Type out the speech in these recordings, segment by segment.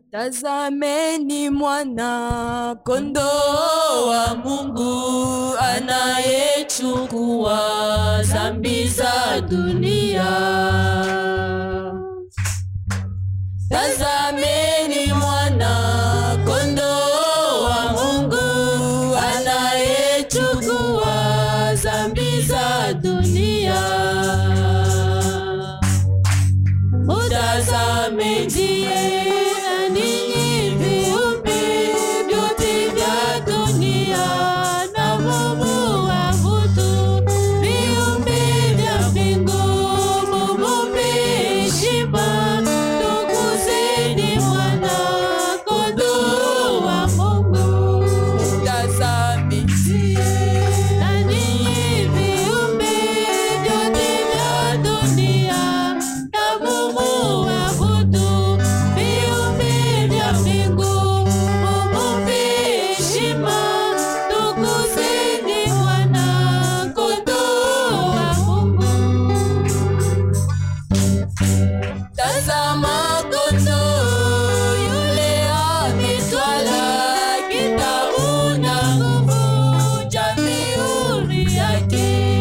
Tazameni mwana kondoo wa Mungu anayechukua dhambi za dunia. Tazameni mwana kondoo wa Mungu anayechukua dhambi za dunia. Mutazame ndiye na ninyi viumbe vyote vya dunia na mumuabudu viumbe vya mbingu, mumupe heshima, tukuzeni mwana kondoo wa Mungu. Mutazame ndiye na ninyi viumbe vyote vya dunia na mumuabudu viumbe vya mbingu, mumupe heshima, tukuzeni mwana kondoo wa Mungu. Tazama kondoo yule ametwala kitabu na nguvu cha mihuri yake.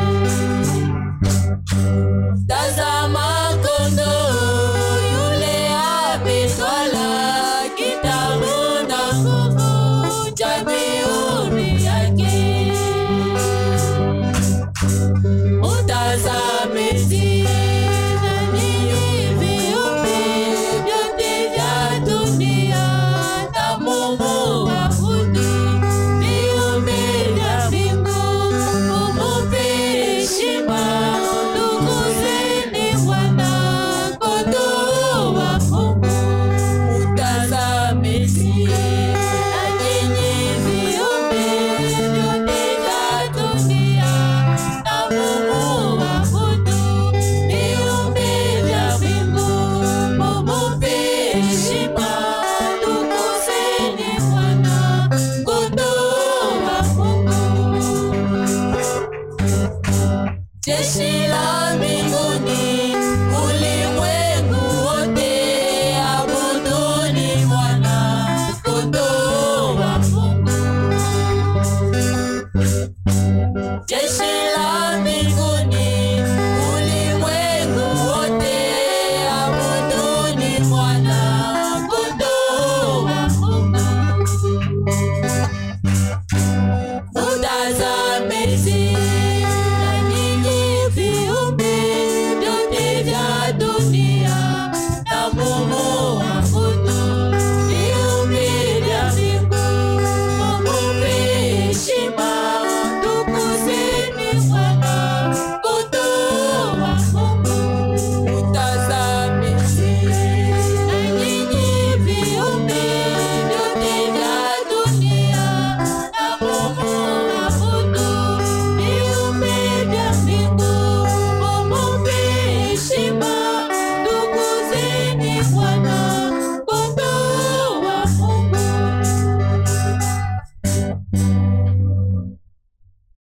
Tazama kondoo yule ametwala kitabu na nguvu cha mihuri yake. Utazame tena ninyi viumbe vyote vya dunia na mumuabudu, viumbe vya mbingu, mumupe heshima, tukuzeni mwana kondoo wa Mungu. Utazame na nyinyi viumbe vyote vya dunia na mumuabudu, viumbe vya mbingu, mumupe heshima,